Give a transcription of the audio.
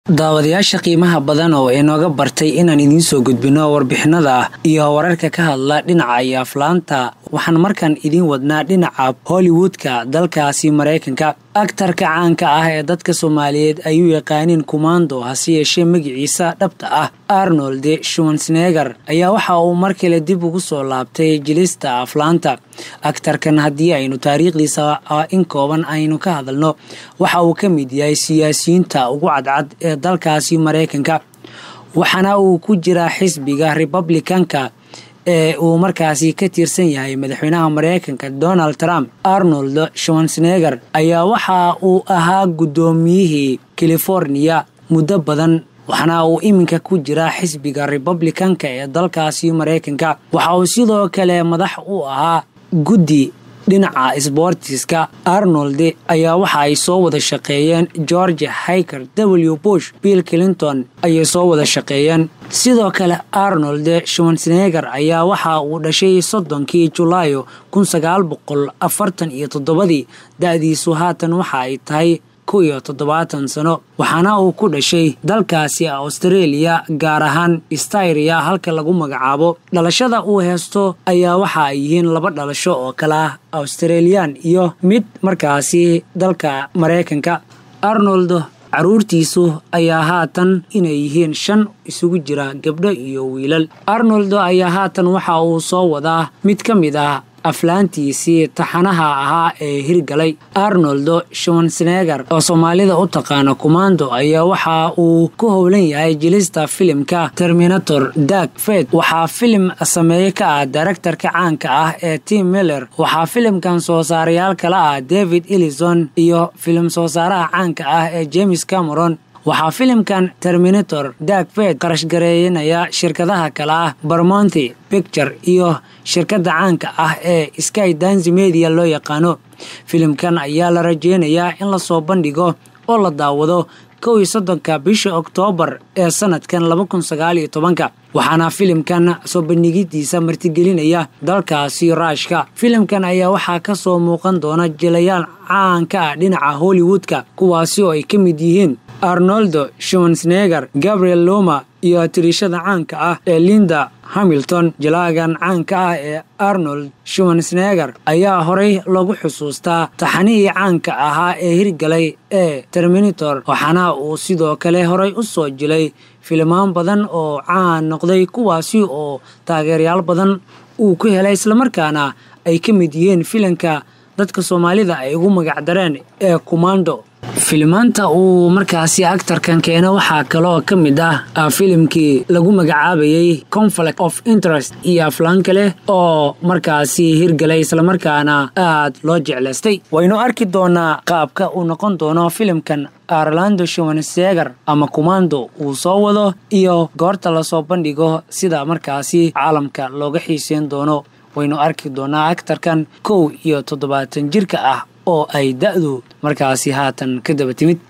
daawadayaasha qiimaha badan oo inooga bartay inaan idiin soo gudbino warbixinada iyo wararka ka hadla dhinaca iyo aflaanta waxaan markaan idiin wadnaa dhinaca hollywoodka dalkaasi maraykanka aktarka caanka ah ee dadka soomaaliyeed ayuu yaqaaniin kumaando hase yeeshee magiciisa dhabta ah arnold schwansneger ayaa waxa uu mar kale dib ugu soo laabtay jilista aflaanta aktarkan haddii aynu taariikhdiisa in kooban aynu ka hadalno waxa uu ka mid yahay siyaasiyiinta ugu cadcad ee dalkaasi maraykanka waxaana uu ku jiraa xisbiga republicanka ee uu markaasi ka tirsan yahay madaxweynaha maraykanka donald trump arnold schwansneger ayaa waxa uu ahaa guddoomiyihii californiya muddo badan waxaana uu iminka ku jiraa xisbiga republicanka ee dalkaasi maraykanka waxa uu sidoo kale madax u ahaa guddi dhinaca sboortiska arnold ayaa waxa ay soo wada shaqeeyeen george hiker w bush bill clinton ayay soo wada shaqeeyeen sidoo kale arnold schwansneger ayaa waxa uu dhashay soddonkii julaayo kun sagaal boqol afartan iyo toddobadii da-diisu haatan waxa ay tahay ku iyo toddobaatan sano waxaana uu ku dhashay dalkaasi australia gaar ahaan styria halka lagu magacaabo dhalashada uu heesto ayaa waxa ay yihiin laba dhalasho oo kale ah australian iyo mid markaasi dalka maraykanka arnold caruurtiisu ayaa haatan inay yihiin shan isugu jira gabdho iyo wiilal arnold ayaa haatan waxa uu soo wadaa mid ka mid ah aflaantiisii taxanaha ahaa ee hirgalay arnold schwansneger oo soomaalida u taqaana kumaando ayaa waxa uu ku howlan yahay jilista filimka terminator dag fed waxaa filim sameeye ka ah daraktarka caanka ah ee tim miller waxaa filimkan soo saarayaal kala ah david ellison iyo filim soo saaraha caanka ah ee james cameron waxaa filimkan terminator dagfed qarashgareeyanaya shirkadaha kale ah barmonti picture iyo shirkadda caanka ah ee sky dansi media loo yaqaano filimkan ayaa la rajeynayaa in lasoo bandhigo oo la daawado kow iyo soddonka bisha oktoobar ee sanadkan laba kun sagaal iyo tobanka waxaana filimkan soo bandhigidiisa martigelinaya dalkaasi raashka filimkan ayaa waxaa ka soo muuqan doona jilayaal caanka ah dhinaca hollywoodka kuwaasi oo ay ka mid yihiin arnoldo schwansneger gabriel loma iyo tirishada caanka ah ee linda hamilton jalaagan caanka ah ee arnold schwansneger ayaa horay lagu xusuustaa taxanihii caanka ahaa ee hirgalay ee terminator waxaana uu sidoo kale horay u soo jilay filimaan badan oo caan noqday kuwaasi oo taageerayaal badan uu ku helay islamarkaana ay ka mid yihiin filanka dadka soomaalida ay ugu magacdareen ee kumando filimaanta uu markaasi actarkan keeno waxaa kaloo ka mid ah filimkii lagu magacaabayay conflict of interest iyo aflaan kale oo markaasi hirgalay islamarkaana aad loo jeclaystay waynu arki doonaa qaabka uu noqon doono filimkan arlando schwanseger ama kumando uu soo wado iyo goorta lasoo bandhigo sida markaasi caalamka looga xiiseyn doono waynu arki doonaa actarkan kow iyo toddobaatan jirka ah oo ay da-du markaasi haatan ka daba timid